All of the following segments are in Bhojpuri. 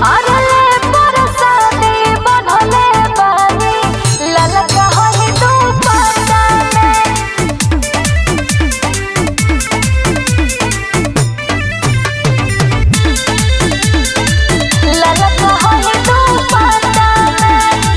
अरले परसादी बनले बानी ललका होई तू पटाने ललका होई तू पटाने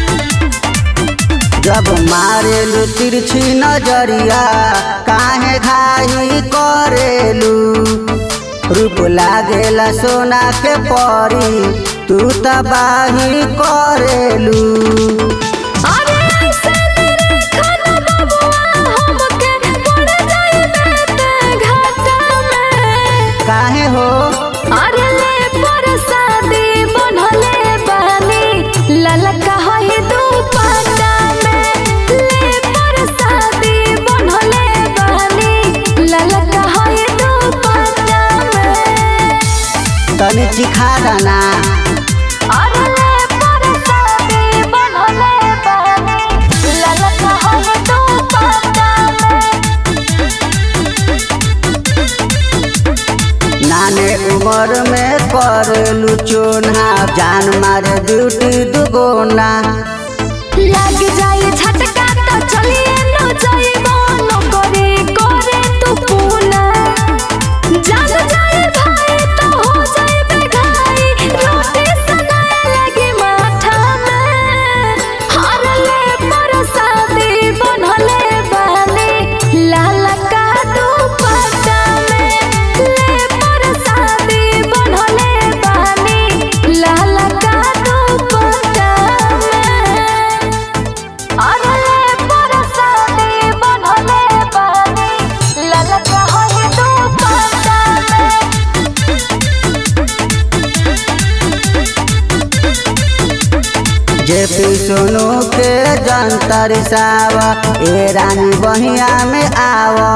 जब मारेलू तिरछी नजरिया काहे घाई करेलू रूप लागेला सोना के परी तू तबाही करेलू अरे ऐसे मेरे खाना बबुआ हमके पड़ जाई बेटे घाटा में काहे हो अरे ले परसादी बनले बानी ललका होई तू पटा में ले परसादी बनले बानी ललका होई तू पटा में तनी चिखा दाना अरे ले परसादी बनले बानी ललका होई तू पटा में नाने उम्र में करलू चोना जान मारे ड्यूटी दुगोना लाग जाए झटका तो चलिए न जाइबो नौकरी करे तू पूना जाग जाए भाई तो हो जाइबे घाई रोटी सनाए लगी माथा में हर ले परसादी बनले बानी लाला का तू पटा में ले परसादी बनले बानी लाला का तू पटा में अरले परसादी बनले बानी ललका होई तू पटा में जे पी सोनू के जंतर सावा ए रानी बहिया में आवा